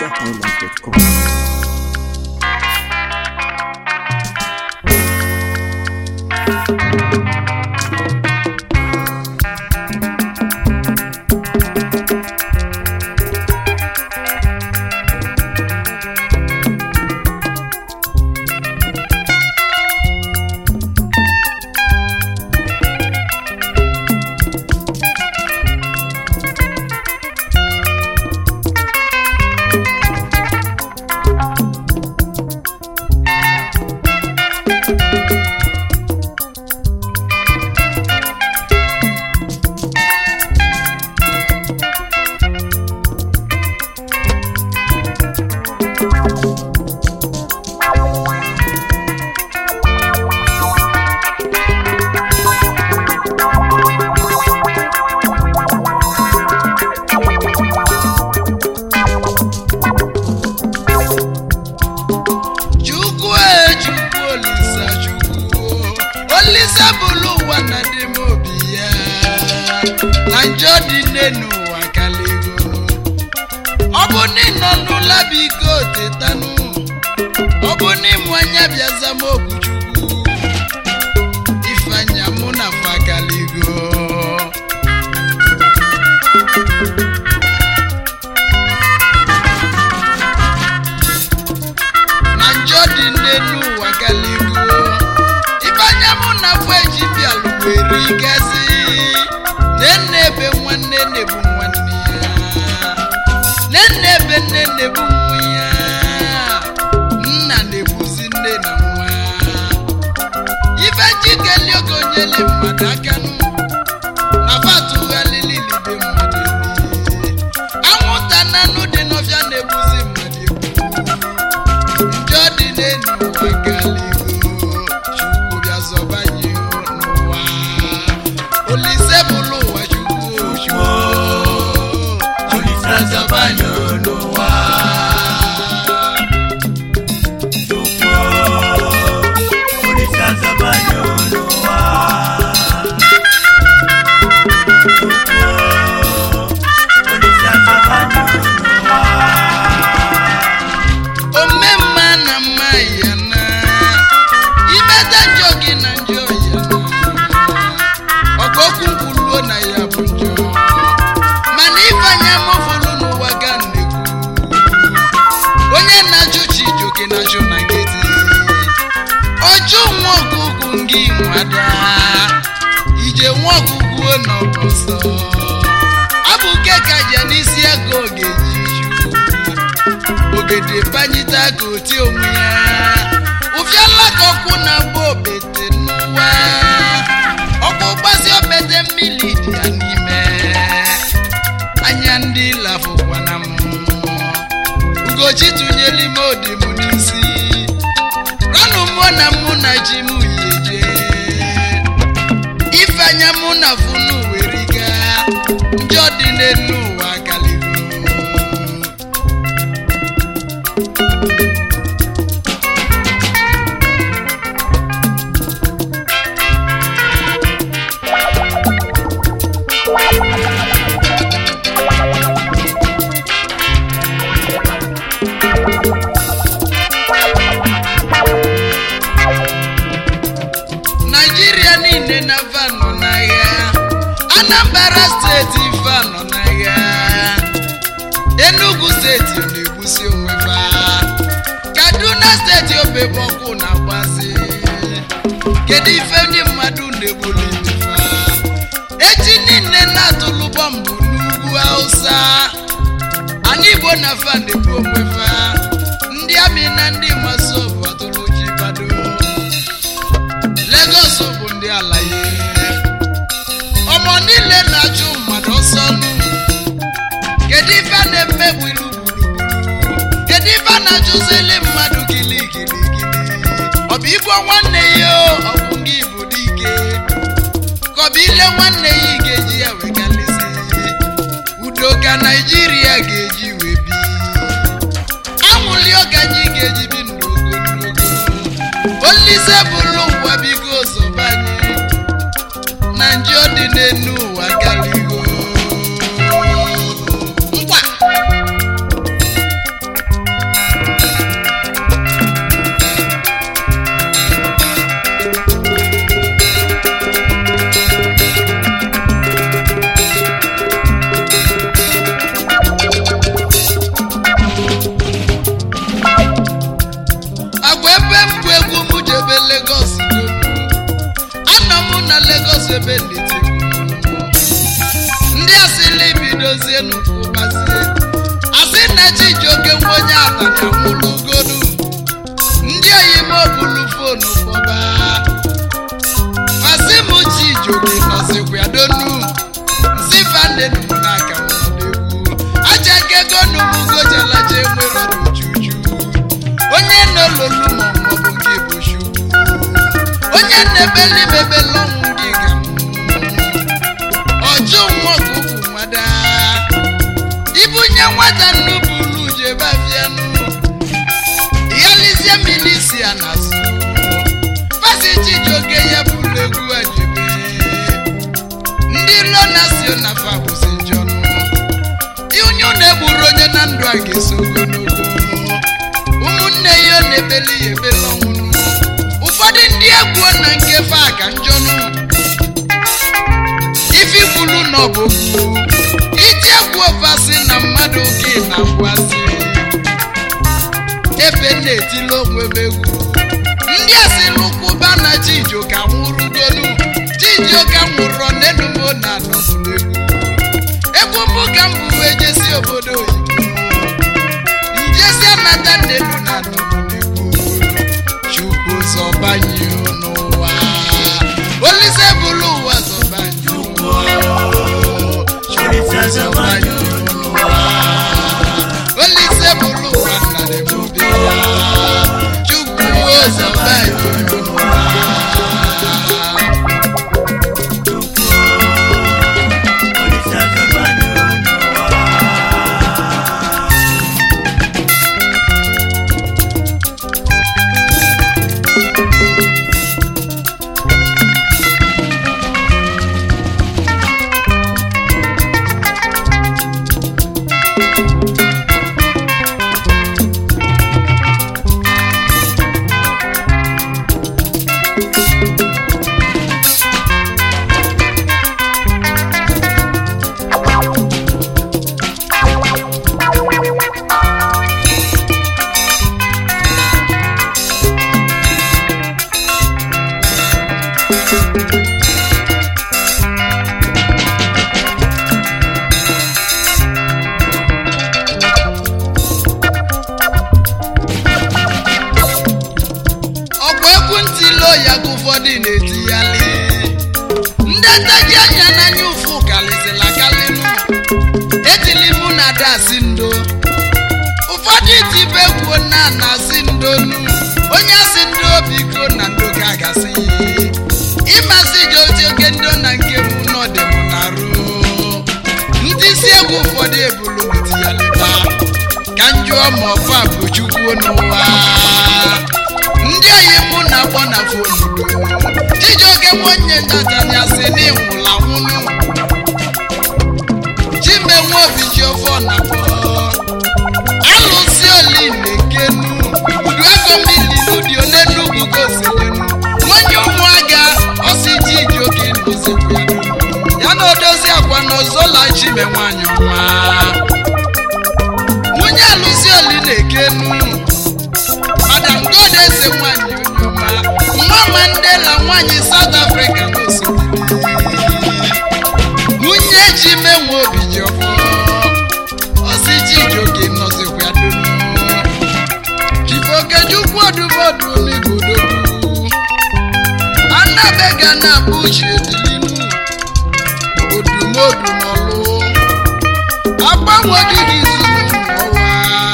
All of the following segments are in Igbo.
NigerHighlife.com. chukwu e chukwu olisa chukwu olisa bụlụ ụwa na dị m obi ya na njọ dị nne n'ụwa kalego ọ bụ n'ịnọ n'ụla biko tetanụ ọ bụ n'ịmụ anya bịaza m okwu chukwu ifeanya mụ na fa kalego na njọ dị nne n'ụwa galigo ịbanye mụ na afọ eji bịalụ were igazi nenne ebe nwanne na-ebu nwanne ya nenne ebe nne na-ebu nwa ya nna na-ebuzi nne na nwa ife jikeli oge onyele mmadụ akanụ na fatughalililibe mmadụ eli anwụnta nanụ dị n'ọfịa na-egbuzi mmadụ egbu njọ dị n'elu ụwa galigo chukwu bịa zọbanye n'ụwa olise bụlụ ụwa chukwu chukwu olise zọbanye n'ụwa omemma na mma ya na imeta njọ gị na njọ ya na ọkọkwu nkwuluo na ya bụ njọ mana ifeanya mụfụrụ n'ụwa ga nnekwu onye na-ajụ chi ijoke na-ajụ na nkịtị ọjụ nwa ọkụkụ ngị nwada ije nwa ọkụkụ n'ọbọsọ ọ bụ keka ya n'isi ego oge ji ogede banyita ka oti onwe ya ụfịala ka ọkwụ na-agba obete n'ụwa ọkụ gbazi obete mmiri dị ya n'ime anya ndị lafụkwa na mmụọ ugochi tụnyere ime odi m n'isi ranụ mụọ na mụ na ji m yeje ifeanya mụ na funu were gaa njọ dị n'elu ụwa galigo naijiria niile na va nọ n'agha anambra steeti va nọ n'agha enugu steeti na-egbusi onwe va kaduna steeti obebọkụ na-agbazi kedu ife ndị mmadụ na-egbuli fa echi niile na-atụlụ bọmbụ n'ugwu hausa ana igbo na fa na-egbu onwe fa ndị amị na ndị masobu atụlụ ji bado Lagos bụ ndị alaye ọmọ niile na-achụ mmadụ ọsọ nụ kedu ife a na-emegbu ilu gburugburu kedu ife a na-achụzili mmadụ gili gili gili ọ bụ igbo nwanne ya o, ọ bụ gị bụ dike ka ọ bụ ile nwanne ya ị ga-eji ya wegalisi udo ka naijiria ga-eji wee bi anwụli ọganyị ga-eji bi ndụ ogologo olise bụrụ ụwa bigo zọbanye na njọ dị n'enu ụwa galigo ngwa mụ na Lagos ebe nleti ndị asịla ibidozie n'ụkpụbazie asị na Chijioke nwa onye atanya nwụrụ ugonu ndị oyime obulu fonu kpọba masị m Chijioke nọzikwa donu nsị vandenum n'aka n'egwu aja kego numugojalaja enwere n'ujuju onye n'ololu ma maọbụ nke bụ chukwu onye na-ebeli mebeli ọnwụ gị ga ọjụ nwa ka ukwu nwada ibunye nwata nnupụlu jebe afianụ ịghalizie milisia na azụ pasi Chijioke ya bụrụ egwu ajebe ndị ilo nasio na fa bụzi njọnụ onye ọ na-egburu onye na ndụ a ga-eso ogologo ụmụnne ya ọ na-ebeli ya ebeli ọnwụnụ ụfọdụ ndị egwuo na nke fa ka njọnụ ifi kwulu na ọbụgbu iji egwu ofasi na mmadụ gị na-agwazi ebe na-etili onwe m egwu ndị asilụkwụba na Chijioke nwụrụgolu Chijioke nwụrụ n'enumo na anọbụla egwu egwu mbụ ka m bụ wee jesi obodo oyibo njesi anata n'elu na anọbụla egwu chukwu zọbanye n'ụwa olise bụrụ ụwa zọbanye chukwu zọbanye n'ụwa olise bụrụ ụwa nnara ebube ya chukwu zọbanye n'ụwa ọgwụ egwu ntilo ya ka ụfọdụ na-etighali ndị ntaji anya n'anya ụfụ kalịzịla kalịnụ etili mụ na dasị ndo ụfọdụ itibe kwuo na na asị ndonu onye asị ndo biko na ndo ka agasị ịmasị Chijioke ndo na nke mụ nọdị mụ na rụ ndị isi egwu ụfọdụ ebulu metiyalịba ka njụọ ma ọfa bụ chukwu n'ụwa ndị oyi mụ na-akpọ na fonu Chijioke nwanne ntatanya si n'ịnwụla nwụnụ chimenwe obi ji ọfọ na kpọ alụsị oli na-ekenu uduego mmiri n'ụdị ole n'ugwu gosilenu nwanye ụmụaga ọsị Chijioke nọzikwa ya na odozi akwa na ozola chime nwanyị ọma nwunye alụsị oli na-ekenu madam god eze nwanyị onye ọma nwa mandela nwanyị south africa n'osimiri nwunye ji menwe obi ji ọfọ ọsị Chijioke nọzikwa donu chifokejukwu ọdụbọdụ n'igbodogu anabega na abụ uche edilinu odumodu n'ọlụ agbanwe gị zuru n'ụwa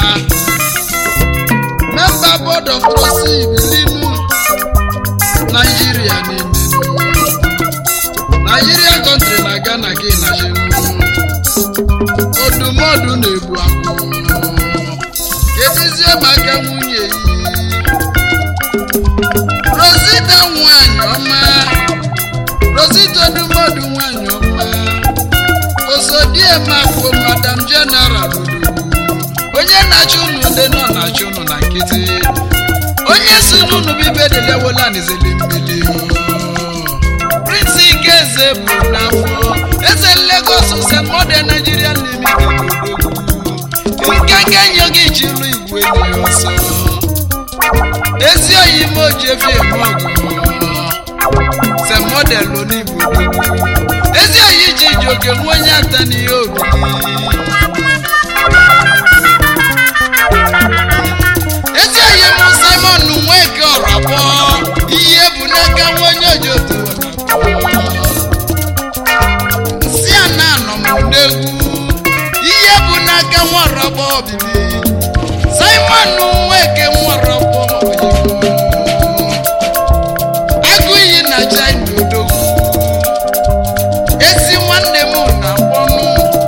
memba board of trustee bilinu naijiria n'imenu naijiria kọntri na ghana gị na odumodu na-egbu agwụ kedizie maka nwunye yi rosita nwanyị ọma rosita odumodu nwanyị ọma osodiemakwo madam general odogwu onye na-achụ unu ndị nọ na-achụ unu na nkịtị onye si n'unu bibedelewola n'izeli mmiri prince ikeze bụ n'afọ eze Lagos se modern Nigeria limited odogwu nkeke nye gị chiru igwe dị ọsọ ezi oyi ime oji efi eme ọgụ se mọdelụ n'igbo ezi oyi ji ji oke nwa onye ata n'ihe obi ezi oyi m simon nweke ọrabọ ihe bụ n'aka nwa onye ojoto nsị a na-anọ m n'egwu ihe bụ n'aka nwa ọrabọ obibi simon nweke nwa ọrabọ agụ iyi na china odogwu ezi nwanne m na-akpọnụ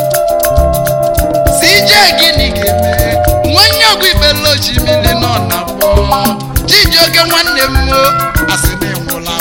si ije gịnị ga-eme nwanne ọgụ ibela osimiri nọ na akpọ chijioke nwanne m o asị na ịnwụla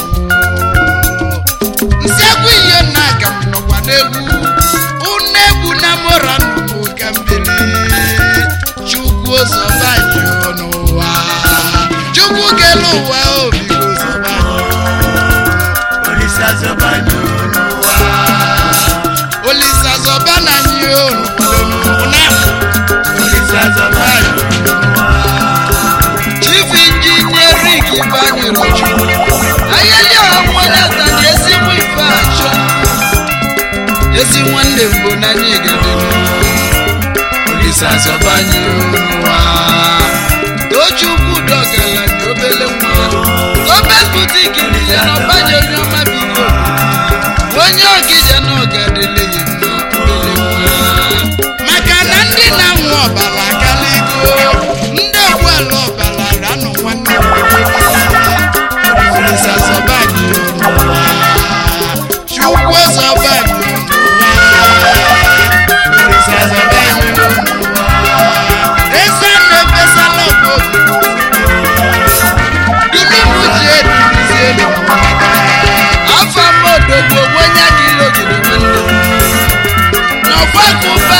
nsị agụ ihe na aga m nọkwa n'egwu ụnụ egwu na mora nnụnụ ka mmiri chukwu ụzọ banyị n'ụwa chukwu kele ụwa obigo ụzọ banyị Olise azọbanyo n'ụwa. olisa zọba na anyị na Olise azọbanyo n'ụwa. chief injinia rik banyere ayeli ọnwanye tani ezigbo ife achọ ezi nwanne mbụ n'anya igede olisa zọba anyị n'ụwa tochukwu dọgala na obele nwa gọọmenti butiki ya na ọbanye onye ọma bigo onye ọgịja na ọgadele ya mma obele nwa maka na ndị na-anwụ ọbara akaligo ndị ọgwụala ọbara ranụ nwanne m olisa zọba anyị n'ụwa chukwu zọba anyị n'ụwa olisa zọba anyị n'ụwa eze na-efesala obodo dunimu ji eduzi elu afọ modogbo onye adịghị ogede nwanne n'ọgbakọ ụba